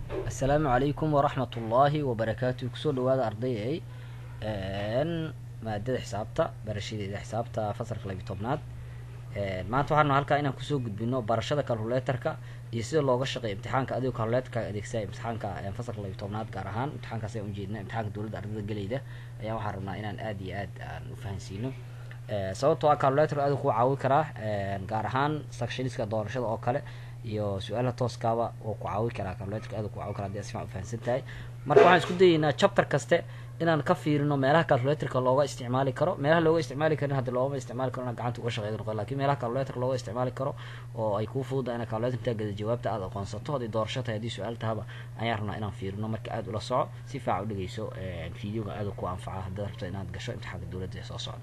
assalaamu calaykum waraxmat ullaahi wabarakaatu kusoo dhawaada ardayay maadada xisaabta barashadeeda xisaabta fasalka labiyi tobnaad maanta waxaanu halkaa inaan kusoo gudbino barashada calculatorka iyo sida looga shaqeeyo imtixaanka adigoo calculatorka adeegsaa imtixaanka fasalka labiyi tobnaad gaar ahaan imtixaankaas ayaan ujeedna imtixaanka dowladda ardayda gelayda ayaa waxaan rabnaa inaan aad iyo aad aan ufahansiino sababtoo ah calculator aad ku caawi karaa gaar ahaan sectioniska doorashada oo kale iyo su-aalaha tooskaaba oo ku caawi karaa calculatorka aad ku caawi karaa hadii ad sifican ufahansan tahay marka waxaan isku dayeynaa chapter kaste inaan ka fiirino meelaha calculatorka looga isticmaali karo meelaha looga isticmaali karin haddi loogama isticmaali karo inaa gacanta uga shaqeyda noqon lakin meelaha calculator looga isticmaali karo oo ay kuu fududa ina calculator intaa gada jawaabta aad aqoonsato haddii doorasho tahay haddii su-aal tahaba ayaan rabnaa inaan fiirino marka aad ula soco si faaca udhegeyso videoga aad ku anfaca haddaad rabto inaad gasho imtixaanka dowladda ee soo socda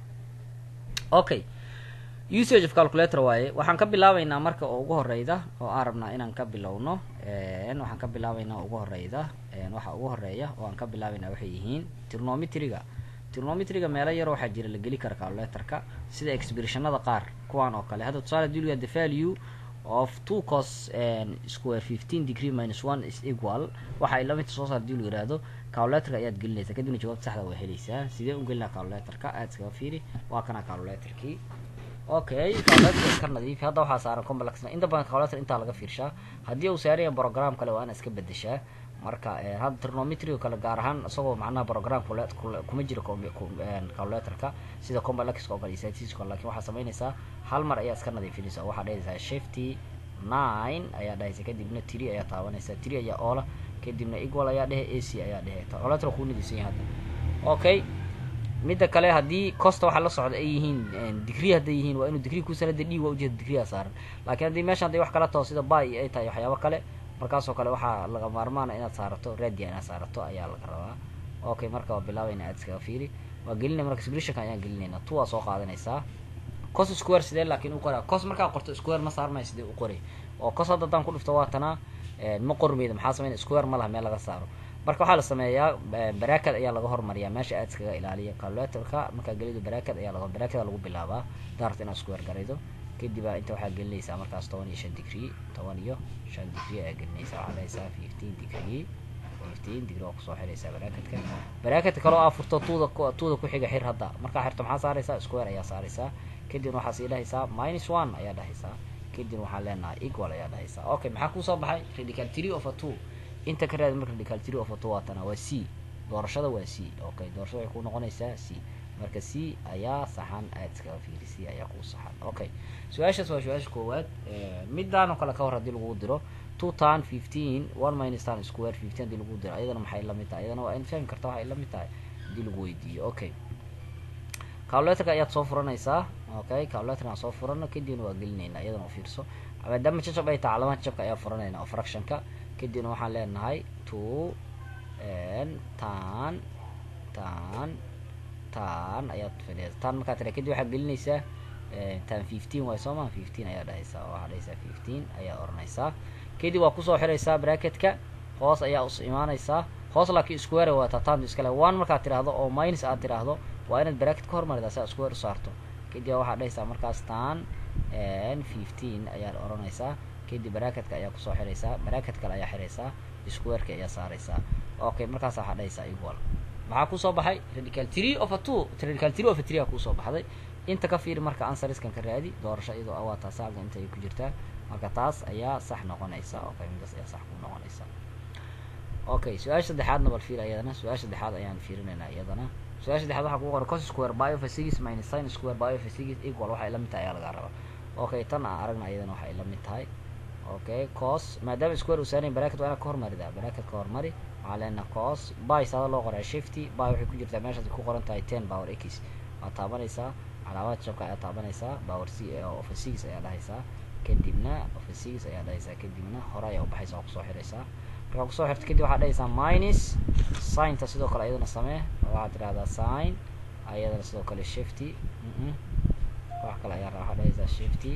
okay usage of calculator waaye waxaan ka bilaabeynaa marka oo ugu horeyda oo aan rabnaa inaan ka bilowno waxaan ka bilaabeynaa ugu horeyda waxa ugu horeeya oo aan ka bilaabeynaa waxay yihiin trigonometryga trigonometryga meelo yar waxaa jira la geli kara calculatorka sida expressionada qaar kuwaan oo kale hadda tusaale hadii the value of two cos square fifteen degree minus one is equal waxa ay lamidta soo saar hadii lu yihahdo calculatorka ayaad gelinaysaa kadibna jawaabta saxda waa helaysaa sidee u gelinaa calculatorka aad iskaga fiiri waa kana calculatorkii okay calculator iska nadiifi hadda waxaa saaran complexna inta badan calculator intaa laga fiirshaa haddii uu saaraya program kale waa ina iska bedeshaa marka hadda trigonometry kale gaar ahaan isagoo macnaha program kuma jiro calculatorka sida complex oo kale statistics lakin waxaa samaynaysaa hal mar ayaa iska nadiifinaysa waxaa dhahaysaa shifty nine ayaa dhahaysa kadibna three ayaa taabanaysa three ayaa oola kadibna equal ayaa dhehe ac ayaa dhehe calculator kuu nadiisan yahay hadda okay midda kale haddii costa waxaa la socda ay yihiin degree hadday yihiin waa inuu degree kusanada d waa ujeeda degreea saaran laakiin haddii meesha hadday wax kala taho sida bay ay tahay waxyaabo kale markaasoo kale waxaa laga maarmaana inaad saarato radia inaad saarato ayaa laga rabaa okay marka waa bilaabayna aad iskaga fiiri waa gelinay marka expressionka ayaan gelinayna two waa soo qaadanaysaa cos square sidee laakiin u qoraa cos markaa qorto square ma saarmaya sidee u qoray oo cos hadda haddaan ku dhifto waa tanaa ma qormeyda maxaa sameyn square ma laha meel laga saaro marka waxaa la sameeyaa barakad ayaa laga hormariyaa meesha aad iskaga ilaaliya calculatorka markaa gelido barakad ayaa laga barakada lagu bilaabaa daarta inaad square garaydo kadibaa inta waxaa gelinaysaa markaas toban iyo shan degree toban iyo shan degree ayaa gelinaysaa waxaa dhahaysaa fifteen degree fifteen degree waa kusoo xiraysaa barakadka barakadka kaloo aa furto tuuda tuuda ku xiga xir hadda markaa xirto maxaa saaraysaa square ayaa saaraysaa kadibna waxaa sii dhahaysaa minus one ayaa dhahaysaa kadibna waxaan leenahay equal ayaa dhahaysaa okay maxaa kusoo baxay radical three of a two inta ka raadi marka radical three of a two waatana waa c doorashada waa c okay doorashada waxay ku noqonaysaa c marka c ayaa saxan aad iskaga fiiri c ayaa kuu saxan okay su-aashaas waa su-aasha koowaad midaan oo kale ka hor hadii lagu diro two tan fifteen one minus tan square fifteen hadii lagu diro ayadana maxay lamid tahay ayadana waa in fahmi karta waxay lamid tahay hadii lagu weydiiyo okay calculatorka ayaad soo furanaysaa okay calculatorka aan soo furano kadibna waa gelinayna iyadana u fiirso maadaama jajab ay tahay calamaha jabka ayaa furanayna oo fractionka kadibna waxaan leenahay two tan tan tan ayaad fadhiya tan markaa tira kadib waxaad gelinaysaa tan fifteen waay soo maa fifteen ayaa dhahaysaa waxaa dhahaysaa fifteen ayaa oranaysaa kadib waa kusoo xiraysaa bracketka hoos ayaa us imaanaysaa hoos laakiin square waata tan iskale one markaad tiraahdo oo minus aad tiraahdo waa inaad bracket ka hormarida si aad square usaarto kadib waxaad dhahaysaa markaas tan fifteen ayaad oranaysaa kadib bracketka ayaa kusoo xiraysaa bracket kale ayaa xiraysaa squareki ayaa saaraysaa okay markaas waxaa dhahaysaa equal maxaa kusoo baxay radical three of a two radical three of a three a kusoo baxday inta ka fiiri marka ansariskan ka raadi doorasho iyadoo awaa taas halka inta ay ku jirtaa marka taas ayaa sax noqonaysa okay midaas ayaa sax ku noqonaysa okay su-aasha saddexaadna bal fiir iyadana su-aasha saddexaad ayaan fiirinaynaa iyadana su-aasha saddexaad waxaa kugu qoran cos square bio of a six minus sin square bio of a six equal waxay la mid tahay ayaa lagaa rabaa okay tan aan aragna iyadana waxay la mid tahay okay cos maadaama square uu saarayn bracket waa inaad ka hormarida bracket ka hormari waxaa leenaha cos by saada loo qoraa shifty by waxay ku jirtaa meeshaas ku qoran tahay ten power x waad taabanaysaa calaamada jabka ayaa taabanaysaa power c of a six ayaa dhahaysaa kadibna of a six ayaa dhahaysaa kadibna hore ayaa ubaxaysa waa kusoo xiraysaa markaa kusoo xirta kadib waxaad dhahaysaa minus signta sidoo kale iyadana samee waxaad tidhahdaa sign ayadana sidoo kale shifty wax kale ayaa waxaad dhahaysaa shifty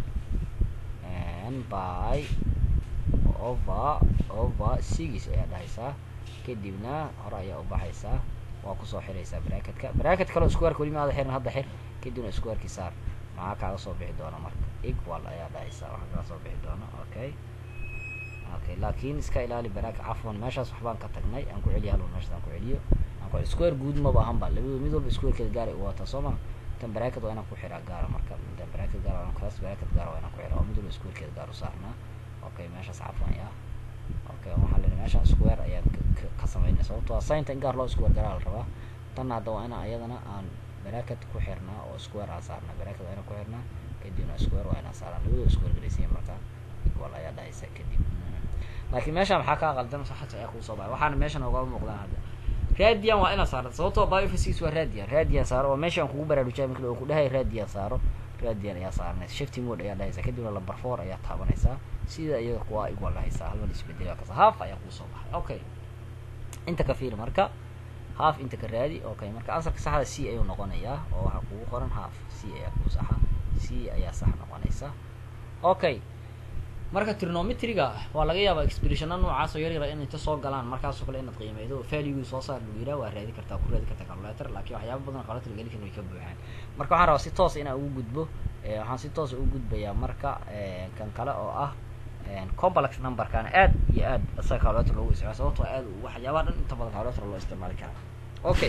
by over over six ayaa dhahaysaa kadibna hore ayaa ubaxaysaa waa kusoo xiraysaa bracketka bracket kaleo squareka weli maada xirin hadda xir kadibna squareki saar maxaa kaaga soo bixi doona marka equal ayaa dhahaysaa waxaa kaga soo bixi doona okay okay laakin iska ilaali baraaka cafwan meeshaas waxbaan ka tagnay aan ku celiyo halwan meeshaas aan ku celiyo aan ku square guud maba ahan ba labado mid walba squarekeeda gaar ay u wataa soo ma tan bracket waa inaan ku xiraa gaara marka tan bracket gaar waa class bracket gaar waa inaan ku xiraa oo mid walba squarekeeda gaar u saarnaa okay meeshaas cafwan ya okay waxaa leeyahay meeshaan square ayaan ka samaynay sababtoo ah signta in gaar loo square garaa la rabaa tanna hadda waa inaan iyadana aan bracket ku xirnaa oo square aan saarnaa bracket waa inaan ku xirnaa kadibna square waa inaan saarnaa labadoo square galaysiya marka equal ayaa dhahaysa kadib laakiin meeshaan maxaa kaa qaldan saxata ayaa kuusoo baxay waxaana meeshan ogaa muuqdaan hadda radian waa inaan saarta sababtoo biophysics waa radian radian saaro oo meeshaan kugu baraarujaa mikle oo ku dhahay radian saaro radian ayaa saaranaysa shifty mode ayaa dhahaysa kadibna number four ayaa taabanaysaa sida iyada kuwa equal dhahaysaa halban isbedela kasa half ayaa kuusoo baxay okay inta ka fiiri marka half inta ka raadi okay marka ansarka saxda c ayuu noqonayaa oo waxaa kugu qoran half c ayaa kuu saxa c ayaa sax noqonaysa okay marka trigonometriga waa laga yaabaa expressiona noocaas oo yar yara in inta soo galaan markaasoo kale inaad qiimeydo value soo saar lagu yiraa waa raadi kartaa ku raadi kartaa calculator laakiin waxyaaba badan calculator geli karin way ka buuxaan marka waxaan rabaa si toos inaan ugu gudbo waxaan si toos ugu gudbayaa marka kan kale oo ah complex numberkana aad iyo aad isaga calculator loogu isticmaala sababtoo aad waxyaabaha dhan inta badan calculator loo isticmaali karaa okay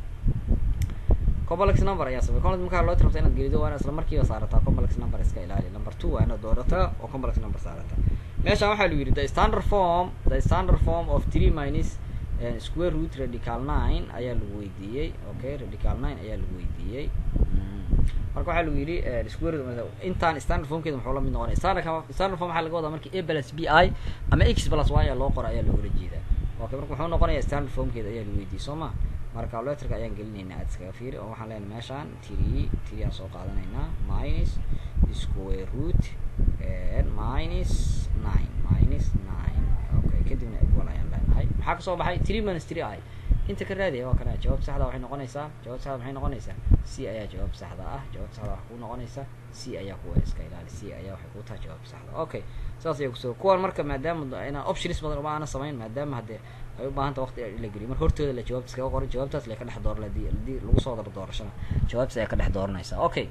complex number ayaa samey complex markaa loo rabta inaad gelido waa inaad isla markiiba saarataa complex number iska ilaali number two waa inaad doorataa oo complex number saarataa meeshaan waxaa lagu yidhi the standard form the standard form of three minus uh, square root radical nine ayaa lagu weydiiyey okay radical nine ayaa lagu weydiiyey marka waxaa lagu yidhi square intaan standard formkeeda muxuu la mid noqonaya standard standard form waxaa laga wadaa markii a plus b i ama x plus y ayaa loo qora ayaa loogala jeedaa okay marka muxuu noqonayaa standard formkeeda ayaa lagu weydiiyey soo ma marka calculatorka ayaan gelinaynaa aad iskaga fiiri oo waxaan leenahay meeshaan three three aan soo qaadanaynaa minus square root minus nine minus nine okay kadibna equal ayaan leenahay maxaa kasoo baxay three minus three i inta ka raadaya waa kana jawaab saxda waxay noqonaysaa jawaab saxda maxay noqonaysaa c ayaa jawaab saxda ah jawaab saxda waxaa kuu noqonaysaa c ayaa kuwa iska ilaali c ayaa waxay kuu tahay jawaab saxda okay saas ayaa kusoo kuwan marka maadaama inaan options badan uma aana samayn maadaama haddee ay u baahanta waqti in la geliyo marka hortooda la jawaabta iskaga qoran jawaabtaas la ka dhex door hadii hadii lagu soo daro doorashana jawaabtaas ayaa ka dhex dooranaysaa okay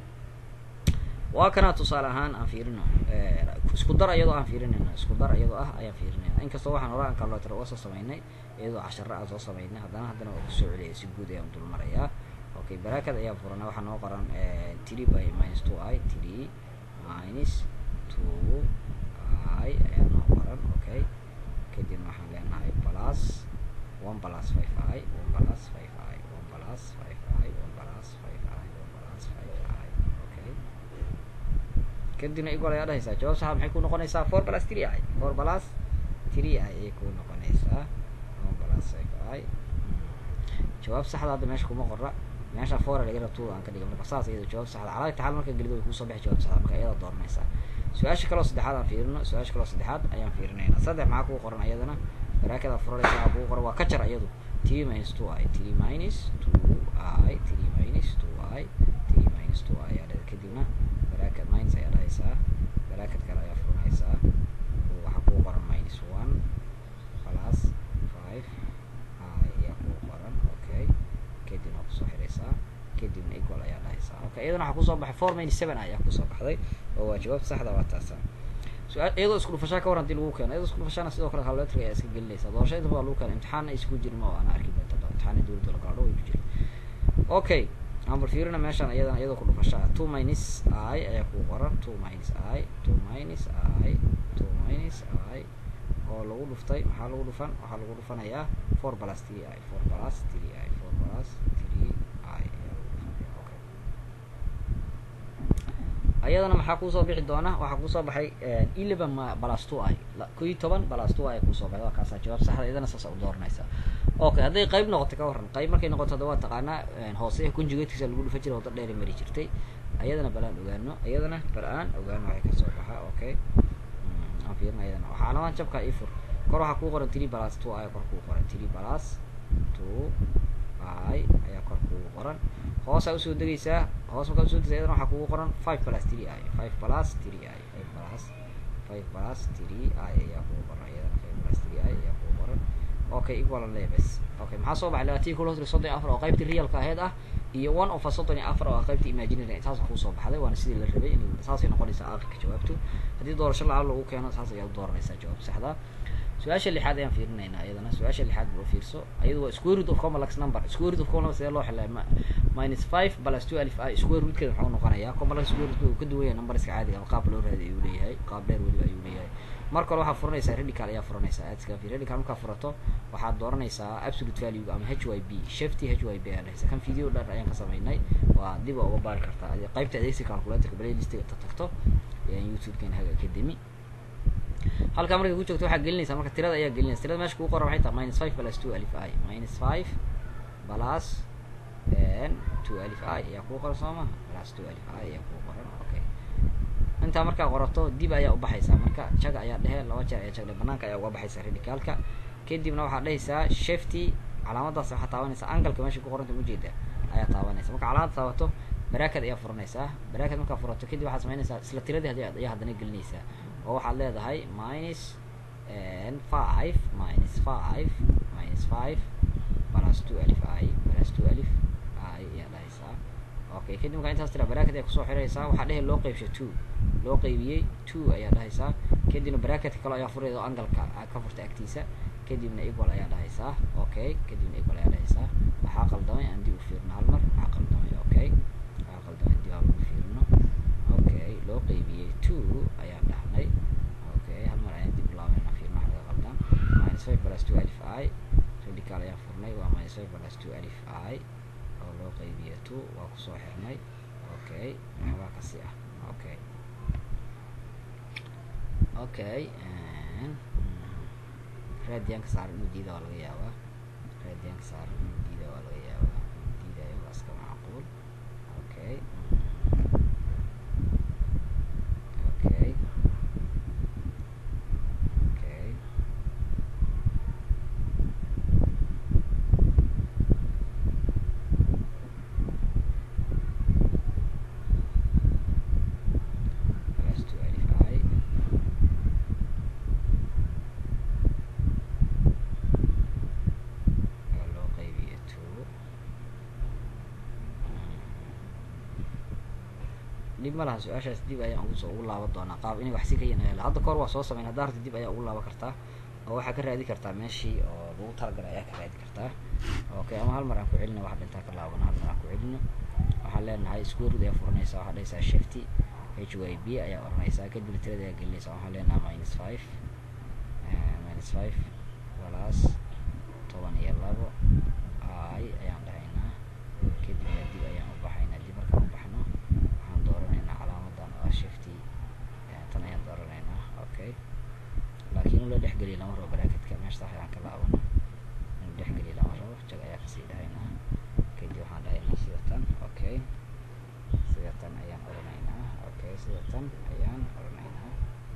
waa kana tusaale ahaan aan fiirino isku dar iyadoo aan fiirinayno isku dar iyadoo ah ayaan fiirinayna inkastoo waxaan hore aan calculator uga soo samaynay iyadoo casharo aan soo samaynay haddana haddana waa kusoo celiyay si guud ayaan dul marayaa okay baraakad ayaa furana waxaa noo qoran three by minus two i three minus two i ayaa noo qoran okay kadibna waxaan leenahay plus one plus five i one plus five i one plus five i one plus five i one plus five i okay kadibna equal ayaa dhahaysaa jawaab saxa maxay ku noqonaysaa four plus three i four plus three i ayay ku noqonaysaa one plus five i jawaab saxda hadda meesha kuma qora meesha four laga rabto aan ka dhigay marka saas iyada jawaab saxda calaa taxal marka gelido way kusoo bixi jawaab saxda marka iyada dooranaysaa su-aasha kaloo saddexaad aan fiirino su-aasha kaloo saddexaad ayaan fiirinaynaa saddex maxaa kugu qoran iyadana baraakada furaleysa waxaa kugu qoran waa ka jar iyadu three minus two i three minus two i three minus two i three minus two i ayaa dhahda kadibna baraakad minus ayaa dhahaysaa baraakad kale ayaa furanaysaa waxaa kugu qoran minus one plus five i ayaa kugu qoran okay kadibna kusoo xiraysaa kadibna equal ayaa dhahaysaa okay iyadana waxaa kusoo baxay four minus seven ayaa kusoo baxday oo waa jawaab saxda waa taasa su-aal iyadoo isku dhufashaa ka war hadii lagu keeno iyadoo isku dhufashaana sidoo kale calculatorka ayaa iska gelinaysaa doorasho inta badan lagu keeno imtixaanna isku jirin oo ana arki doonta imtixaana dowladda la kala dhow ay ku jirin okay aan bal fiirina meeshaan iyadana iyadoo ku dhufashaa two minus i ayaa ku qoran two minus i two minus i two minus i oo lagu dhuftay maxaa lagu dhufan waxaa lagu dhufanayaa four plus three i four plus three i four plus three i ayaa lagu dhufanaya okay ayadana maxaa kuusoo bixi doona waxaa kuusoo baxay eleven plus two i ko iyo toban plus two i kuusoo baxay waa kaasaa jawaab saxda iyadana saasa u dooranaysaa okay hadday qayb noqotay ka warran qayb markay noqoto hadda waa taqaanaa hoose conjugatekiisa lagu dhufa jiray wada dheeri mari jirtay ayadana balaan ogaano iyadana bal-aan ogaano waxay kasoo baxaa okay aan fiirina iyadana waxaa laban jabka ifur kor waxaa kuu qoran three plus two i kor kuu qoran three plus two i ayaa kor kugu qoran hoosaa usoo degaysaa hoos markaa usoo degaysa iyadana waxaa kugu qoran five plus three i five plus three i five plus five plus three i ayaa kugu qoran iyadana five plus three i ayaa kugu qoran okay equal and labes okay maxaa soo baxay labaatan kulo soddon iyo afar oo qaybtii realka aheyd ah iyo one of soddon iyo afar oo qaybtii imaginary saas kusoo baxday waana sidii la rabay in saasay noqonaysaa aakhirka jawaabtu haddii doorasho lacag lagu keeno saas ayaad u dooranaysaa jawaab saxda su-aasha lixaad ayaan fiirinaynaa iyadana su-aasha lixaad boo fiirso iyadu waa square root of complex number square root of complex sidee loo xilay minus five plus two alif i square rootkeeda muxuu noqonayaa complex square root uu ka duwan yahay numberska caadiga ama qaab loo raadiy ayuu leeyahay qaab dheer weliba ayuu leeyahay marka hore waxaa furanaysaa radical ayaa furanaysaa aad iskaga fiir radical markaa furato waxaad dooranaysaa absolute value ama h y b shifty h y b ayaa dhahaysa kan video dhan ayaan ka samaynay waa dib a uga baari kartaa qaybta adeegsi calculatorka playlistiga ta tagto youtube-kan haga academy halkaa markay ku joogto waxaa gelinaysaa marka tirada ayaa gelinaysa tirada meesha kugu qoran waxay tahay minus five plus two alif i minus five plus two alif i ayaa kugu qoran soo maha plus two alif i ayaa kugu qoran okay intaa markaa qorato dib ayaa ubaxaysaa marka jaga ayaa dhehe laba jeer ayaa jagdhe banaanka ayaa uga baxaysaa radicalka kadibna waxaad dhehaysaa shifty calaamadaas waxaa taabanaysaa angalka meesha ku qoranta ujeeda ayaa taabanaysa marka calaamada taabato baraakad ayaa furanaysaa baraakad markaa furato kadib waxaad samaynaysaa isla tiradii hadi ayaa haddana gelinaysaa oo waxaad leedahay minus five minus five minus five plus two alif i plus two alif i ayaa dhahaysaa okay kadib markaa intaas tira baraakad ayaa kusoo xiraysaa waxaa dhehe loo qeybsha two loo qeybiyey two ayaa dhahaysaa kadibna baraakadka kale ayaa furayda oo angalka ka furta agtiisa kadibna equal ayaa dhahaysaa okay kadibna equal ayaa dhahaysaa waxaa qaldamay aan dib u fiirno hal mar waxaa qaldamay okay waxaa qaldamay dib aan u fiirno okay loo qeybiyey two ayaan dhahnay okay hal mar ayaan dib u laabanayna fiirno waxa laga qaldan minus five plus two alif i radical ayaan furnay waa minus five plus two alif i oo loo qeybiyey two waa kusoo xirnay okay waxbaa kasi ah okay okay raadiyaanka saaran inuu diida waa laga yaabaa raadiyaanka saaran inuu diida waa laga yaabaa diidayo waa iska macquul okay okay okay plus two alif i oo loo qeybiyo two dib ma laha su-aashaas dib ayaan ugu soo ugu laaban doonaa qaab inay wax si ka yanayla hadda kahor waa soo sameyn hadda harta dib ayaa ugu laaban kartaa oo waxaa ka raadi kartaa meeshii oo lagu talagalay ayaa ka raadi kartaa okay ama hal mar aan ku celino wax dhintaa ka laabano hal mar aan ku celino waxaan leenahay square root ayaa furanaysaa waxaa dhahaysaa shifty h y b ayaa oranaysaa kadibna tirada ayaa gelinaysaa waxaan leenahay minus five minus five plus toban iyo labo i ayaan dhahaynaa kadibna dib ayaan u baxaynaa dib markaan u baxno waxaan dooranaynaa calaamadan oo ah shifty tan ayaan dooranaynaa okay laakiin in loo dhexgeliya lama rabo baraaketka meesha sax ayaan ka laabano in dhexgeliya lama rabo jag ayaa kasii dhahaynaa kadib waxaan dhahaynaa sida tan okay sida tan ayaan oranaynaa okay sida tan ayaan oranaynaa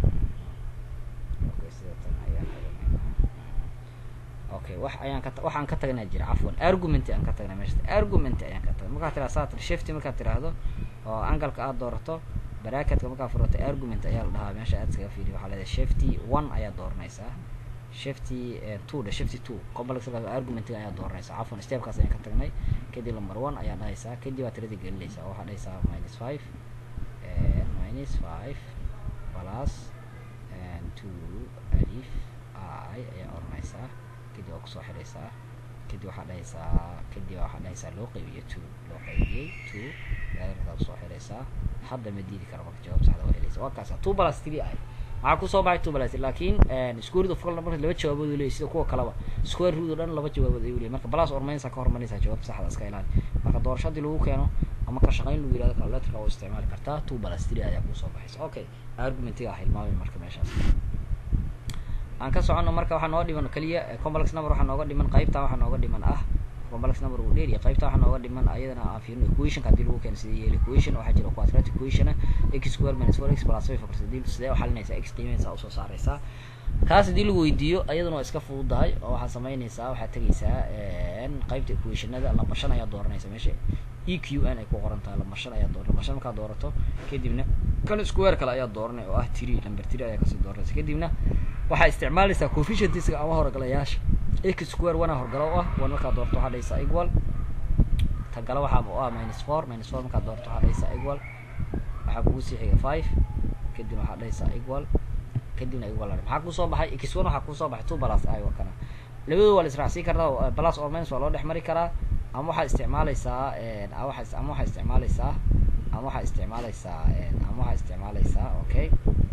okay sida tan ayaan oranaynaa okay wax ayaan ka waxaan ka tagnaa jira cafwan argument aan ka tagnaa meesha argument ayaan ka tagnay markaad tiraado saa shifty markaad tiraahdo oo angalka aad doorato baraaketka markaad furato argument ayaa la dhahaa meesha aad iskaga fiiriyo waxaa leedahay shifty one ayaa dooranaysaa shifty two dhe shifty two complex argumentiga ayaa dooranaysaa cafwan stepkaas ayaan ka tagnay kadib number one ayaa dhahaysaa kadib aad tiradii gelinaysaa oo waxaa dhahaysaa minus five minus five plus two alif i ayaa oranaysaa kadib waa kusoo xiraysaa kadib waxaa dhahaysaa kadib waxaa dhahaysaa loo qeybiyo two loo qeybiyey two daairkadaa kusoo xiraysaa hadda ma diidi karo marka jawaab saxda waa helaysa waa kaasa two plus three i maxaa kusoo baxay two plus three laakiin square root of color marka laba jawaabood uu leeyahy sida kuwa kaleba square root oo dhan laba jawaabood ayuu leeyahy marka plus ormaynaysaa ka hormarinaysaa jawaabta saxda iska ilaali marka doorasho hadii lagu keeno ama ka shaqayn lagu yirahdo calculatorka waa isticmaali kartaa two plus three ayaa kusoo baxaysa okay argumentiga ah hilmaamay marka meeshaas aan ka socono marka waxaa nooga dhiman keliya complex number waxaa nooga dhiman qaybta waxaa nooga dhiman ah complex number uu dheeriya qaybta waxaa nooga dhiman ayadana aan fiirino equationka hadii lagu keeno sidee yeeli equation waxaa jira quadratic equation x square minus four x plus five four sidee sidee u xalinaysaa x qiimeynaysaa usoo saaraysaa kaas hadii lagu weydiiyo ayaduna waa iska fududahay oo waxaa samaynaysaa waxaad tegaysaa qaybta equationada lamba shan ayaa dooranaysa meesha e q n ay ku qoran tahay lamba shan ayaa dooran lamba shan markaa doorato kadibna kan square kale ayaa dooranay oo ah three number three ayaa kasii dooranaysa kadibna waxaa isticmaalaysaa coefficientiska ama horgalayaasha x square wana horgalo u ah one markaa doorto waxaa dhahaysaa equal tagala waxaa u ah minus four minus four markaa doorto waxaa dhahaysaa equal waxaa kugu sii xiga five kadibna waxaa dhahaysaa equal kadibna equal maxaa kusoo baxay x one waxaa kusoo baxay two plus i waa kana labadooda waa la israacsiin kartaa plus or minus waa loo dhex mari karaa ama waxaa isticmaalaysaa ama waxaa ama waxaa isticmaalaysaa ama waxaa isticmaalaysaa ama waxaa isticmaalaysaa okay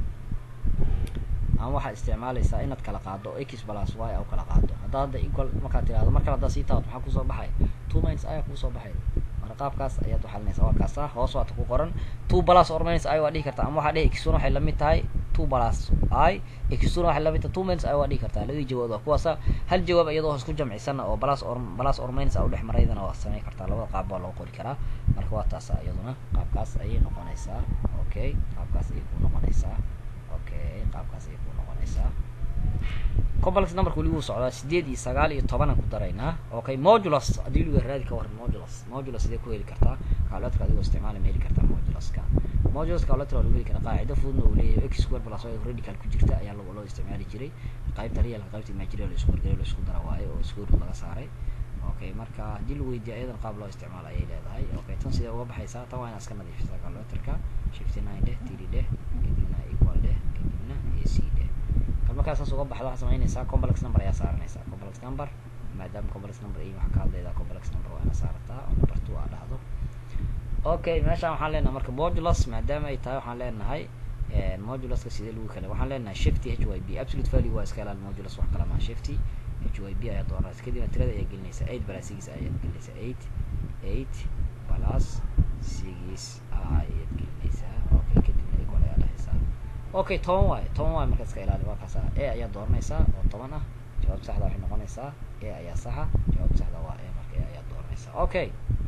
ama waxaa isticmaalaysaa inaad kala qaado x plus y a kala qaado haddaa hadda equal markaad tirahdo mar kale haddaa sii taado maxaa kusoo baxay two minus i kusoo baxay marka qaabkaas ayaad uxalinaysaa waa kaasa hoos waata ku qoran two plus or minus i waa dhihi kartaa ama waxaa dhihi x one waxay lamid tahay two plus i x one waxay lamid tahay two minus i waa dhihi kartaa labadii jawaab waa kuwaasa hal jawaab iyadoo hoos ku jamcisana oo plus or plus or minus a udhex maraydana waa samayn kartaa labada qaab baa loo qori karaa marka waa taasa iyaduna qaabkaas ayay noqonaysaa okay qaabkaas ayay ku noqonaysaa okay qaabkaas ayay ku noqonaysaa complex numberka weli wuu socdaa sideed iyo sagaal iyo tobanaan ku daraynaa okay modulus haddii luga raadi ka waran modulus modulus sidee ku heli kartaa calculator adigoo isticmaala ma heli kartaa moduluska modulus calculator waa lagu heli karaa qaacido fududna uu leeyahay x square plus y radical ku jirta ayaa loo loo isticmaali jiray qaybta real qaybta imaginary la isku wargelay la isku dara waaye oo square root laga saaray okay marka haddii la weydiiyo ayadan qaab loo isticmaalo ayay leedahay okay tan sidee uga baxaysaa tan waa inaad iska nadiifisaa calculatorka shifty nine dheh td dheh kadibna equal dheh kadibna ac dheh markaa saas uga baxda waxaa samaynaysaa complex number ayaa saaranaysaa complex number maadaama complex number iyo waxaa ka hadlaydaa complex number waa ina saarataa oo number two aa dhahdo okay meeshaan waxaan leenahay marka modulus maadaama ay tahay waxaan leenahay moduluska sidee lagu kale waxaan leenahay shifty h y b absolute value waa iska ilaali modulus wax kala maa shifty h y b ayaa dooranaysa kadibna tirada ayaa gelinaysaa eight plus six ayaad gelinaysaa eight eight plus six ayaad gelinaysaa okay kadibna equal ayaa dhahaysaa okay toban waayo toban waayo marka iska ilaali waa kaasa e ayaa dooranaysaa oo toban ah jawaab saxda waxay noqonaysaa e ayaa saxa jawaab saxda waa e marka e ayaa dooranaysaa okay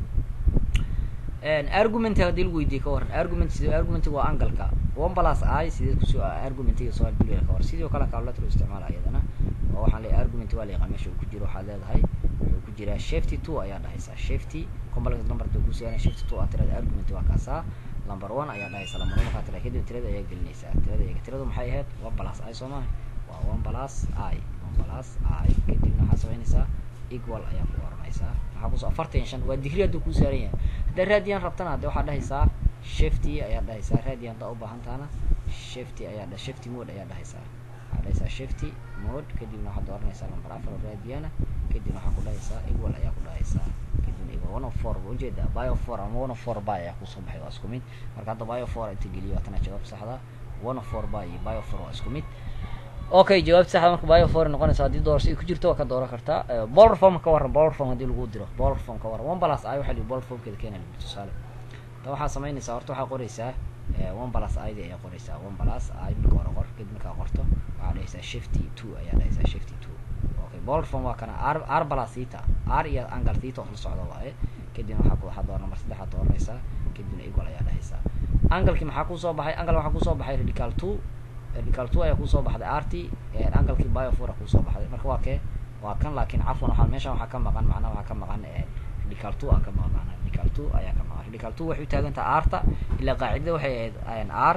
argument haddii lagu weydiiye ka waran argument sidee argument waa angalka one plus i sidee kusoo argumentiga soo duliya ka waran sidoo kale calculator isticmaala iyadana oo waxaan leeyahay argument waa la yaqaan meesha uu ku jiro waxaad leedahay wuxuu ku jiraa shifty two ayaa dhahaysaa shifty complex number duu ku sugana shifty two aa tirada argument waa kaasaa number one ayaa dhahaysa number one markaa tira kadib tirada ayaa gelinaysaa tirada iyaga tiradu maxay ahayd one plus i soo maaha waa one plus i one plus i kadibna waxaa samaynaysaa equal ayaa ku oranaysaa maxaa kusoo afartan iyo shan waa digri hadduu ku saaran yahay haddaa raadiyan rabtana hadde waxaa dhahaysaa shifty ayaa dhahaysaa raadiyan haddaa u baahantaana shifty ayaa dha shifty mode ayaa dhahaysaa waxaa dhahaysaa shifty mode kadibna waxaad dooranaysaa number afar oo raadiyana kadibna waxaa ku dhahaysaa equal ayaa ku dhahaysaa kadibna equal one of four ujeeda bio four ama one of four by ayaa kusoo baxay waa isku mid marka hadda bio four inta geliyo waa tana jawaab saxda one of four by iyo bio four waa isku mid okay jawaab saxda marka bio four noqonaysa haddii doorasho ay ku jirto waa ka dooran kartaa bolar form ka waran bolar form haddii lagu diro bolar form ka waran one plus i waxaa lihi bolar formkeeda keena lagu tusaale tan waxaa samaynaysaa horta waxaa qoraysaa one plus id ayaa qoraysaa one plus i marka hore qor kadib markaa qorto waxaa dhahaysaa shifty two ayaa dhahaysaa shifty two okay bolar form waa kana r r plus theta r iyo angle theta oo la socda waaye kadibna waxaa waxaa dooran number saddexaad dooranaysaa kadibna equal ayaa dhahaysaa angalkii maxaa kusoo baxay angle waxaa kusoo baxay radical two radical two ayaa kusoo baxday rt angalkii biofora kusoo baxday marka waa kee waa kan laakiin cafwan waxaa meeshan waxaa ka maqan macnaha waxaa ka maqan radical two aa ka maqan macnaha radical two ayaa ka maqan radical two waxay u taagan tahay arta ilaa qaacidada waxay ahayd r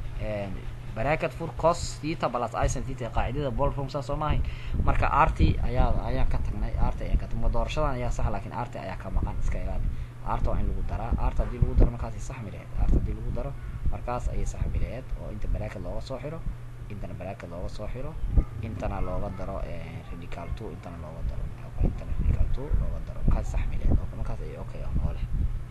bracket for cos theta plus icen theta qaacidada ball form saa soo maahay marka rt ayaa ayaan ka tagnay rt ayaan ka tagnay doorashadan ayaa sax laakiin rt ayaa ka maqan iska ilaali rt waa in lagu daraa rt haddii lagu daro markaasay saxmi lahayd rt haddii lagu daro markaas ayay saxmi lahayd oo inta bracket looga soo xiro intana bracket looga soo xiro intana looga daro radical two intana looga daro intana radical two looga daro markaas saxmi lahayd markaas ay okay ah noole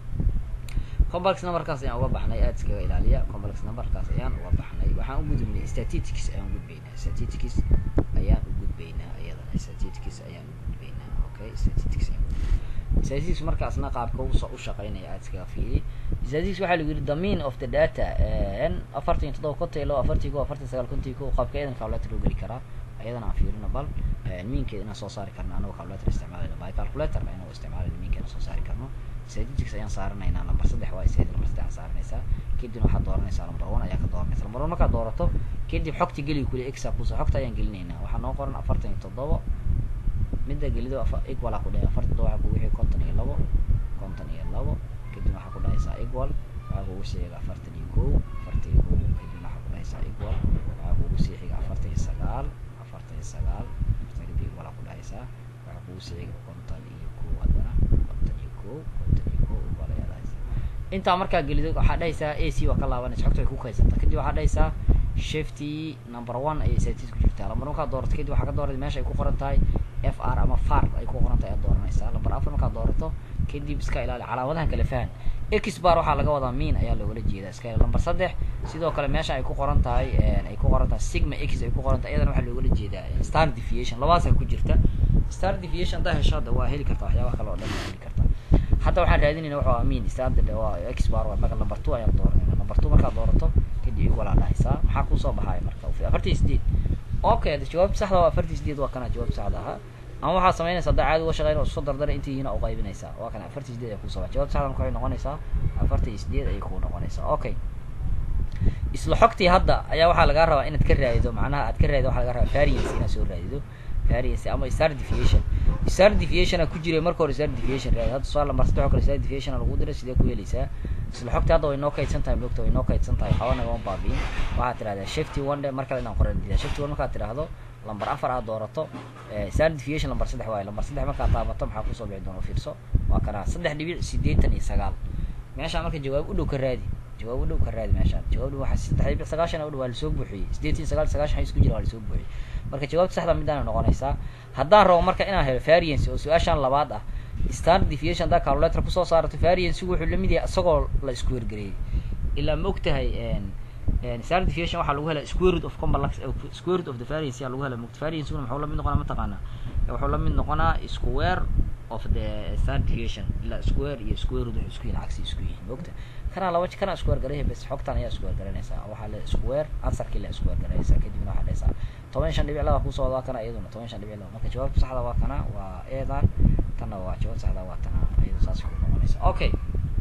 complex numberkaas ayaan uga baxnay aada iskaga ilaaliya complex numberkaas ayaan uga baxnay waxaan u gudubnay statistics ayaan u gudbaynaa statistics ayaan u gudbaynaa iyadana statistics ayaan u gudbaynaa okay statistics ayaan statistics markaasna qaabka u u shaqeynaya aada iskaga fiiriy statistics waxaa lagu yidhi the mean of the data afartan iyo toddoba konton iyo labo afartii ko afartan sagaal kontii ko qaabka eedan calculator loo geli karaa ayadana aan fiirino bal miinkeeda inaan soo saari karno anagoo calculator isticmaalayno by calculator inagoo isticmaalayno miinkeena soo saari karno statistics ayaan saaranaynaa number saddex waa isayda number saddex saaranaysaa kadibna waxaad dooranaysaa number one ayaa ka dooranaysa number one markaad doorato kadib xogta geli kuli exa kuso xogta ayaan gelinaynaa waxaa noo qoran afartan iyo toddobo midda gelido equal aa ku dhahay afartan toddoba waxaa kugu wixii konton iyo labo konton iyo labo kadibna waxaa ku dhahaysaa equal waxaa kugu sii xiga afartan iyo kow afartan iyo kow kadibna waxaa ku dhahaysaa equal waxaa kugu sii xiga afartan iyo sagaal afartan iyo sagaal afartan kadib equal aa ku dhahaysaa waxaa kugu sii xiga konton iyo kow haddana konton iyo kow konton iyo kow equal ayaa dhahaysaa intaa markaa gelido waxaa dhahaysaa a c waa ka laabanaysa xogta way ku kaysanta kadib waxaa dhahaysaa shifty number one ayay statistics ku jirtaa lambar markaad doorato kadib waxaa ka dooratay meesha ay ku qoran tahay f r ama far ay ku qoran tahay aad dooranaysaa lambar afar markaad doorato kadib iska ilaali calaamadaha kala fahan x bar waxaa laga wadaa mean ayaa loogala jeedaa iska ilaali lambar saddex sidoo kale meesha ay ku qoran tahay ay ku qoran tahay sigma x ay ku qoran tahay iyadana waxaa loogala jeedaa star deviation labadaasa ku jirta star deviation haddaa hesho hadda waa heli kartaa waxyaabaha kale oo dhan waa heli kartaa hadda waxaan raadinayna wuxuu ah mean standard waa x bar waa marka number two ayaan dooranayna number two markaad doorato kadib igwalaa dhahaysaa maxaa kusoo baxaya marka afartii sideed okay jawaabta saxda waa afartii sideed waa kana jawaabta saxda ahaa ama waxaad samaynaysaa haddaa caadi uga shaqeyn oo isku dardara intii yihiin u qaybinaysaa waa kana afartii sideed ay kusoo baxa jawaabta saxda marka waxay noqonaysaa afartii sideed ayay kuu noqonaysaa okay isla xogtii hadda ayaa waxaa lagaa rabaa inaad ka raadido macnaha aad ka raadido waxaa laga rabaa variance inaad soo raadido variance ama star deviation star deviation ku jiray marka hore star deviation raadi hadda suaal lambar saddex oo kale star deviation lagu diray sidee ku helaysaa isla xogtii hadda way noo kaydsan tahay mogta way noo kaydsan tahay waxba nagama baabiin waxaad tirahdaa shifty one day mar kale inaan qoran didaa shifty one markaad tidhaahdo lambar afar aad doorato star deviation lambar saddex waaye lambar saddex markaad taabato maxaa kusoo bixi doona fiirso waa kanaa saddex dhibic sideetan iyo sagaal meeshaa marka jawaab u dhow ka raadi jawaab u dhow ka raadi meeshaan jawaab dhow waxaa saddex dhibic sagaashan u dhow waa lasoo buuxiyey sideetan sagaal sagaashan isku jira waa lasoo buuxiyey marka jawaabta saxda midaana noqonaysaa haddaan rabo marka inaan helo variance oo su-aashaan labaad ah standard deviation haddaa calculator kusoo saarato variance wuxuu lamid yahay isagoo la isku wergareeyey ilaa ma og tahay standard deviation waxaa lagu helaa square root of complex square root of the variance yaa lagu helaa mogta variance kuna muxuu lamid noqonaa mataqaanaa wuxuu lamid noqonaa square of the standard deviation ilaa square iyo square root waxay isku yihiin cagsi isku yihiin mogta kanaa laba kanaa square garaya bes xogtan ayaa square garanaysaa waxaa le square answerkii la square garanaysaa kadibna waxaa dhahaysaa toban shan dhibic laba kusoo wadaa kana iyaduna toban shan dhibic laba marka jawaabta saxda waa kana waa eedan tanna waa jawaabta saxda waa tana iyadu saas ku noqonaysa okay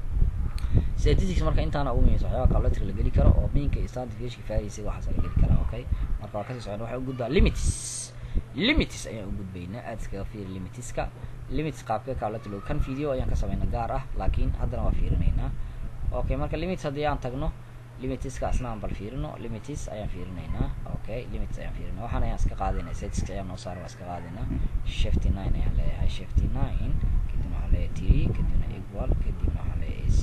statistics marka intaana ugu muhiimsan waxyaaba calculator la geli karo oo meanka iyo standard deviation variance waxaas la geli karaa okay marka waa kasii socon waxay u gudbaa limits limits ayaan u gudbaynaa aad iskaga fiiri limitska limits qaabka calculator loo kan video ayaan ka sameynaa gaar ah laakiin haddana waa fiirinaynaa okay marka limits haddii aan tagno limitska asna aan bal fiirino limits ayaan fiirinaynaa okay limits ayaan fiirinaa waxaan ayaan iska qaadinaa statistics ayaan noo saaran waa iska qaadinaa shifty nine ayaan leeyahay shifty nine kadibna waxaan leeyahay three kadibna equal kadibna waxaan leeyahay ac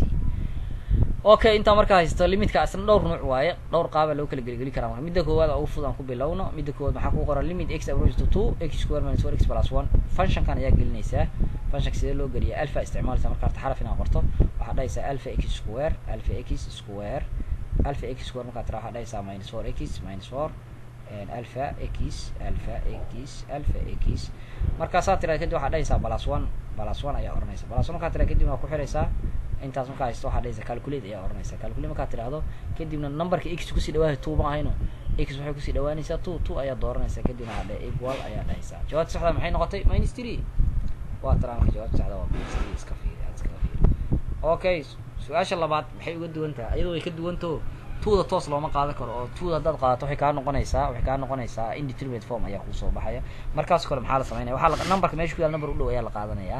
okay intaa markaa haysto limitka asna dhowr nuuc waaye dhowr qaaba loo kala geligeli karaa marka midda koowaad ugu fudud aan ku bilowno midda koowaad maxaa ku qoran limit x approach to two x square minus four x plus one functionkan ayaa gelinaysaa functionka sidee loo geliya alpha isticmaalaysa marka harta xaraf inaad qorto waxaad dhahaysaa alpha x square alpha x square alpha x square markaad tira waxaad dhahaysaa minus four x minus four alpha x alpha x alpha x markaasaa tira kadib waxaad dhahaysaa plus one plus one ayaa oranaysa plus one markaad tira kadib waa ku xiraysaa intaas markaa haysto waxaa dhahaysa calculate ayaa oranaysa calculate markaad tiraahdo kadibna numberka x kusii dhawaaya two ma ahayno x waxay kusii dhawaanaysaa two two ayaa dooranaysa kadibna waxaa dhahay equal ayaa dhahaysaa jawaabta saxda maxay noqotay minus three waa tara marka jawaabta saxda waa minus three iska fiiri aad iskaga fiiri okay su-aasha labaad maxay uga duwan tahay iyadoo way ka duwantaho tuuda toos looma qaadan karo oo tuuda haddaad qaadato waxay kaa noqonaysaa waxay kaa noqonaysaa indeterminate form ayaa kusoo baxaya markaas kale maxaa la sameynaya waxaa la numberka meesha ku yaal number u dhow ayaa la qaadanayaa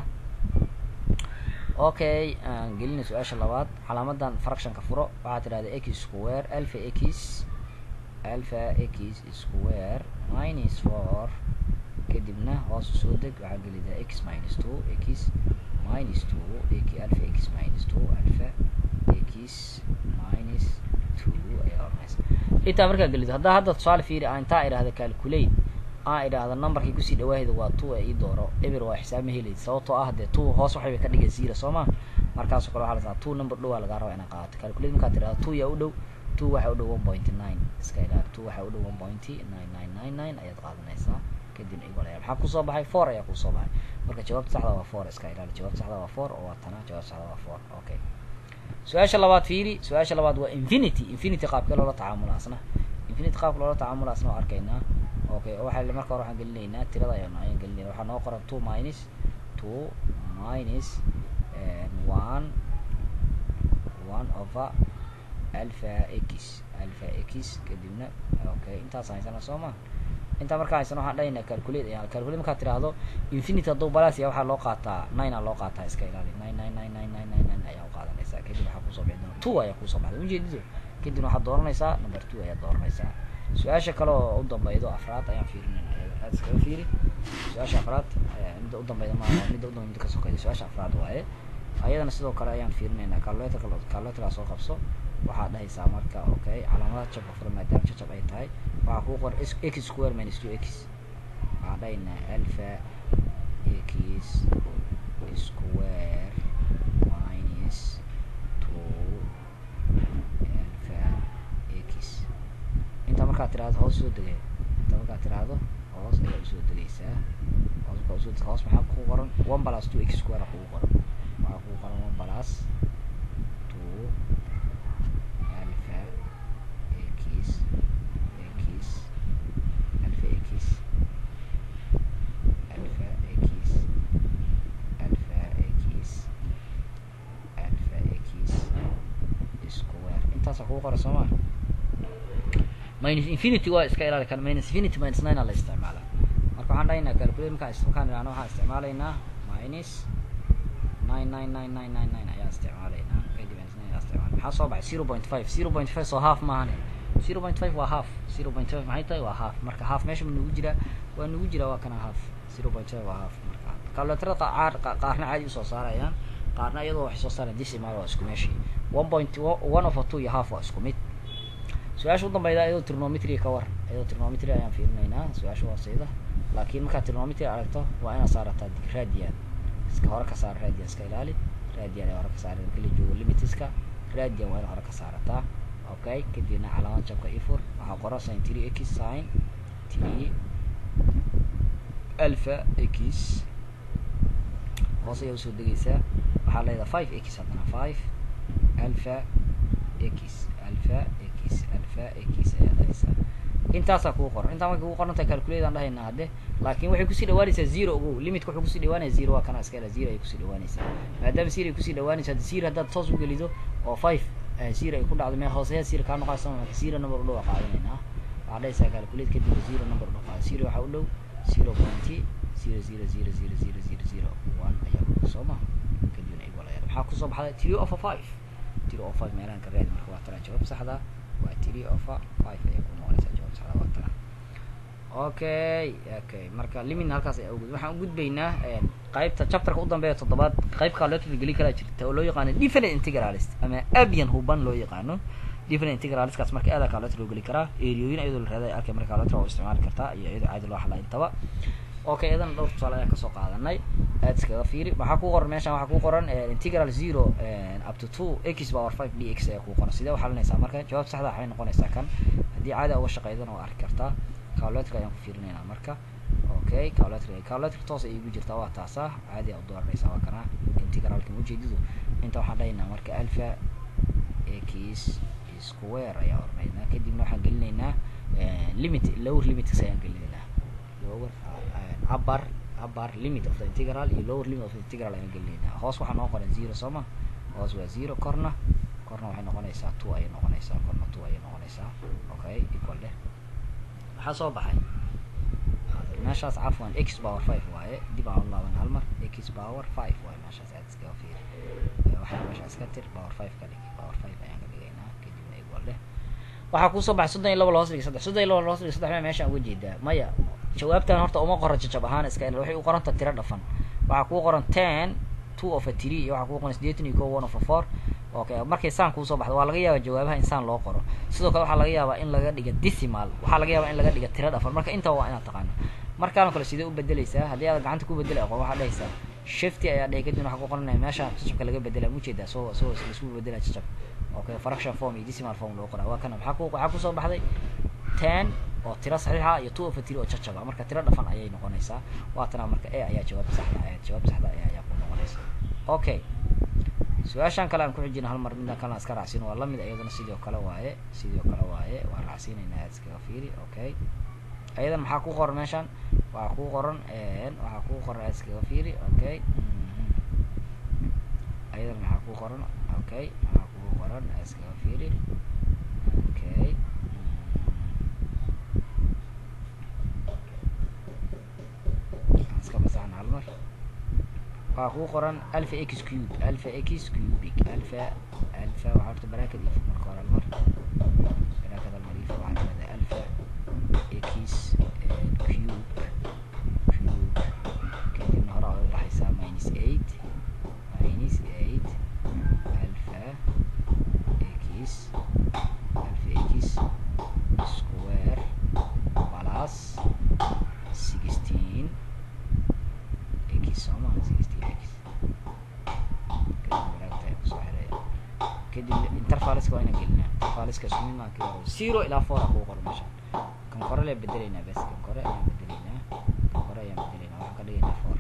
okay aan gelina su-aasha labaad calaamadan fractionka furo waxaa tidhahda x square alpha x alpha x square minus four kadibna hoos soo deg waxaa gelidaa x minus two x minus two alpha x minus two alpha x minus two ayaa oranaysa intaa markaa gelido haddaa hadda tusaale fiiri aan intaa idhahda calculate aan idhaahda numberkii kusii dhawaahda waa two ee ii dooro eber waa xisaab ma helayd sababtoo ah dee two hoos waxay ka dhigay zero soo ma markaasoo kale waxaa la saa two number dhowaa lagaa rabaa inaad qaadato calculate markaad tidhahda two yaa u dhow two waxaa u dhow one point nine iska ilaali two waxaa u dhow one point nine nine nine nine ayaad qaadanaysaa kadibna equal ayaa maxaa kusoo baxay four ayaa kusoo baxay marka jawaabta saxda waa four iska ilaali jawaabta saxda waa four oo waa tana jawaabta saxda waa four okay su-aasha labaad fiiri su-aasha labaad waa infinity infinity qaabkee loola tacaamula asna infinity qaabka loola tacaamula asna waa arkaynaa okay waxaa marka hore waxaan gelinaynaa tirada ayaan ayaan gelinayna waxaa noo qoran two minus two minus one one over alpha x alpha x kadibna okay intaas haysana soo ma intaa markaa haysana waxaan dhahaynaa calculate ayaan calculate markaad tiraahdo infinity hadduu balas ya waxaa loo qaataa nine aa loo qaataa iska ilaali nine nine nine nine nine nine nine ayaa u qaadanaysaa kadib waxaa kusoo bixi doona two ayaa kusoo baxday ujeedido kadibna waxaad dooranaysaa number two ayaa dooranaysaa su-aasha kale oo u dambeydo afraad ayaan fiirinayna aad iskaga fiiri su-aasha afraad midda u dambeyda ma midda udambeyda midda ka sokeyda su-aasha afraad waaye ayadana sidoo kale ayaan fiirinaynaa calculatorka calculatorkaa soo qabso waxaad dhahaysaa marka okay calaamadaha jabka furan maadaama jajab ay tahay waxaa kuu qoran x square minus two x waxaan dhahaynaa alpha x square minus two alpha x intaa markaad tiraahdo hoos soo degay intaa markaad tiraahdo hoos ayaa usoo degaysaa hoos markaa usoo deg hoos maxaa kugu qoran one plus two x square kugu qoran waxaa kugu qoran one plus two alpha x x alpha x alpha x alpha x alpha x square intaasaa kugu qoran sooma minus infinity waa iska ilaali kan minus infinity minus nine aa la isticmaala marka waxaan dhahaynaa calculate markaan is- markaan idhahno waxaan isticmaalaynaa minus nine nine nine nine nine nine ayaan isticmaalaynaa kadib minus nine ayaan isticmaalay maxaa soo baxay zero point five zero point five soo half maahane zero point five waa half zero point five maxay tahay waa half marka half meesha ma nugu jiraa waa nugu jiraa waa kana half zero point five waa half marka calculatorada qaar qa- qaarna caadi usoo saarayaan qaarna iyadoo waxay soo saarayaan decimal waa isku meeshii one point one over two iyo half waa isku mid su-aasha u dambeyda iyadoo trigonometry ka war iyadoo trigonometry ayaan fiirinaynaa su-aasha hooseyda laakiin markaad trigonometry aragto waa inaad saarataa radian iska hore ka saar radian iska ilaali radian ee hore ka saara marka la joogo limitiska radian waa inaad hore ka saarataa okay kadibna calaamad jabka ifur waxaa qoran sin three x sin three alpha x hoos ayaa usoo degaysaa waxaa leedahay five x haddana five alpha x alpha x alpha x ayaad haysaa intaasaa kugu qoran intaa markay kugu qoran tahay calculate aan dhahaynaa hadde laakiin waxay kusii dhawaanaysaa zero ogow limitka wuxuu kusii dhawaanaya zero waa kana iska ila zero ay kusii dhawaanaysaa maadaama zero ay kusii dhawaanaysa hadda zero haddaad toos u gelido oo five eh, zero ay ku dhacdo meel hooseya zero kaa noqonaysa marka zero number u dhow aa qaadanaynaa waxaa dhahaysaa calculate kadib zero number u dhow qaada zero waxaa u dhow zero point zero zero zero zero zero zero zero one ayaa u dhow soo ma kadibna equal ayaa maxaa kusoo baxday three over five three over five meelahan ka raadi marka waa tana jawaab saxda waa three over five ayay ku noqonaysaa jawaab saxda waa tana okay okay marka limit halkaas ayaa ugud waxaan u gudbaynaa een, qaybta chapterka u dambeeya toddobaad qayb calculator geli kalaa jirta oo loo yaqaano different integralist ama abian huban loo yaqaano different integralistkaas marka aada calculator loo geli karaa eriyooyin iyadoo la raadaya arkay marka calculator waa u isticmaali kartaa iyo iyadoo caadi loo xalaa intaba okay iyadana dhowr tusaale ayaan kasoo qaadanay aad iskaga fiiri waxaa ku qoran meeshan waxaa ku qoran eh, integral zero eh, up to two x power five d x ayaa ku qoran sidee u xalinaysaa marka jawaab saxda waxay noqonaysaa kan haddii caadi uga shaqeydana waa arki kartaa calculator ayaan ku fiirinaynaa marka okay calculator calculator toos ay igu jirtaa waa taasa caadi aa u dooranaysaa waa kana integralka ujeedadu inta waxaan dhahaynaa marka alpha x square ayaa oranaynaa kadibna waxaan gelinaynaa eh, limit lower limits ayaan gelinaynaa lower uh, upper upper limit of the integral iyo lower limit of the integral ayaan gelinaynaa hoos waxaa noo qoran zero soo ma hoos waa zero korna korna waxay noqonaysaa two ayay noqonaysaa korna two ayay noqonaysaa okay equal leh maxaa soo baxay meeshaas cafwan x power five waaye dib aan u laaban hal mar x power five waaye meeshaas aad iskaga fiiri Eh, waxaa meesha iska tir power five ka dhigi power five ayaan ka dhigaynaa kadibna equal leh waxaa kusoo baxay soddon iyo laba loos dhigi saddex soddon iyo laba loos dhigi saddex mea meeshaan uga jeedaa maya jawaabtan horta uma qoran jajab ahaan iska ilal waxay u qoranta tiro dhafan waxaa kuu qoran ten two of a three iyo waxaa kuu qoran siddeetan iyo ko one of a four okay markay saan kuusoo baxdo waa laga yaabaa jawaabaha in saan loo qoro sidoo kale waxaa laga yaabaa in laga dhiga decimal waxaa laga yaabaa in laga dhiga tiro dhafan marka intaa waa inaad taqaano markaan kale sidee u bedeleysaa haddii aad gacanta ku bedeli aqoon waxaa dhahaysaa shifty ayaa dhahay kadibna waxaa ku qoranaya meesha jajabka laga bedela mujeedaa soo soo laisku bedela jajab okay fraction form iyo decimal form loo qoraa waa kana maxaa ku waxaa kusoo baxday ten oo tiro saxiixa iyo two of a three oo jajaba marka tiro dhafan ayay noqonaysaa waatana marka e ayaa jawaab saxda ayaa jawaab saxda ayaa ayaa ku noqonaysa okay su-aashan kale aan ku xijina hal mar midaan kalena iska raacsin waa lamid iyadana sidoo kale waaye sidoo kale waaye waan raacsiinaynaa aad iskaga fiiri okay ayadan maxaa ku qoran meeshan waxaa ku qoran waxaa ku qoran aad iskaga fiiri okay ayadan maxaa ku qoran okay maxaa ku qoran aad iskaga fiiri okay aan iska masaxna hal mar waxaa kuu qoran alpha x cube alpha x cubic alpha alpha waxaa horta baraakad if marka hore hal mar baraakad hal mar if waxaa leedahay alpha x cube cube kadibna hore ay u baxaysaa minus eight minus eight alpha x x sooma sixteen x kusoo xiraya kadib intervaliska waa inaan gelinaa intervaliska isku mid maa kii hore zero ilaa four a kugu qoro meesha kan kore lee bedelaynaa bes kan kore ayaan bedelaynaa kan kore ayaan bedelaynaa waxaan ka dhigaynaa four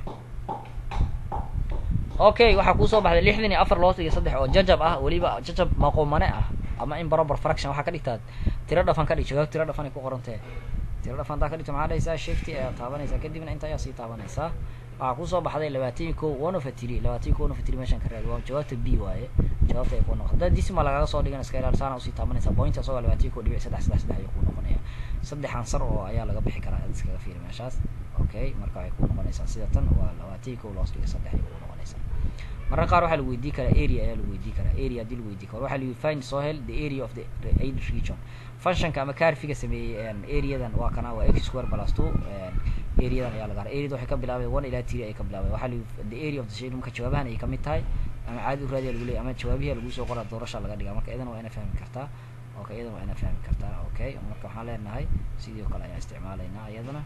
okay waxaa kuusoo baxday lixdan iyo afar loos iyo saddex oo jajab ah weliba jajab maqoomane ah ama in barobar fraction waxaa ka dhigtaa tiro dhafan ka dhig jawaab tiro dhafan ay ku qorantahe tiro dhafan taa ka dhigto maxaa dhahaysaa shifty ayaa taabanaysaa kadibna inta ayaa sii taabanaysaa waxaa kusoo baxday labaatan iyo ko one of a three labaatan iyo ko one of a three meeshan ka raadi waa jawaabta b waaye jawaabta ay ku noqon haddaa disma lagaga soo dhigan iska ilaali saana usii taabanaysaa point asagoo labaatan iyo ko dhibic saddex saddex saddex ayuu ku noqonaya saddex ansar oo ayaa laga bixi karaa ad iskaga fiiri meeshaas okay marka waxay ku noqonaysaa sida tan waa labaatan iyo ko loos dhiga saddex ayay ku noqonaysaa mararka qaar waxaa lagu weydii karaa area ayaa lagu weydii karaa area haddii lagu weydii karo waxaa lagu find soo hel the area of the aid region functionka ama carfiga sameeyey areadan waa kana waa x square plus two areadan ayaa laga areada waxay ka bilaabay one ilaa three ay ka bilaabay waxaa lagu the area of the shade marka jawaabahan ay kamid tahay ama caadi u raadiya lagu leeyahy ama jawaabihi lagu soo qoraa doorasha laga dhigaa marka idan waa ina fahmi kartaa okay iyadan waa ina fahmi kartaa okay marka waxaan leenahay sidii o kale ayaan isticmaalaynaa iyadana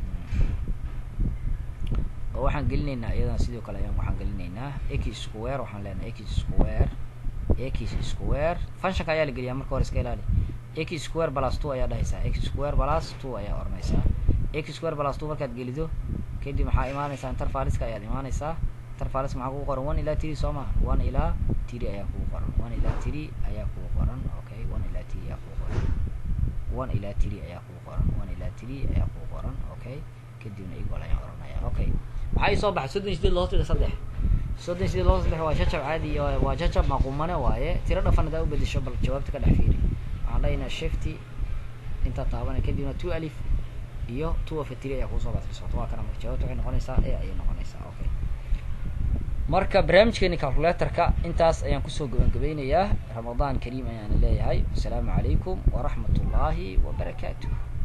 oo waxaan gelinaynaa iyadana sidoo kale ayaan waxaan gelinaynaa x square waxaan leenahay x square x square functionka ayaa la geliyaa marka hore iska ilaali x square plus two ayaa dhahaysaa x square plus two ayaa oranaysaa x square plus two markaad gelido kadib maxaa imaanaysaa intervaliska ayaad imaanaysaa intervaliska maxaa kugu qoran one ilaa three soo maha one ilaa three ayaa kugu qoran one ilaa three ayaa kugu qoran okay one ilaa three ayaa kugu qoran one ilaa three ayaa kugu qoran one ilaa three ayaa kugu qoran okay kadibna equal ayaan oranaya okay maxaa isoo baxay soddon sideed loo dhiga saddex soddon sideed loo saddex waa jajab caadi waa jajab maqumane waaye tiro dhafan hadaa ubedesho bal jawaabta ka dhex fiiri waxaan leeyahnaa shifty intaa taabanay kadibna two alif iyo two of a three ayaa kuusoo baxday socoto waa kana marka jawaabta waxay noqonaysaa a ayay noqonaysaa okay marka barnaamijkeeni calculatorka intaas ayaan kusoo gabangabeynayaa ramadaan kariim ayaana leeyahay wasalaamu calaykum waraxmat ullaahi wabarakaatuh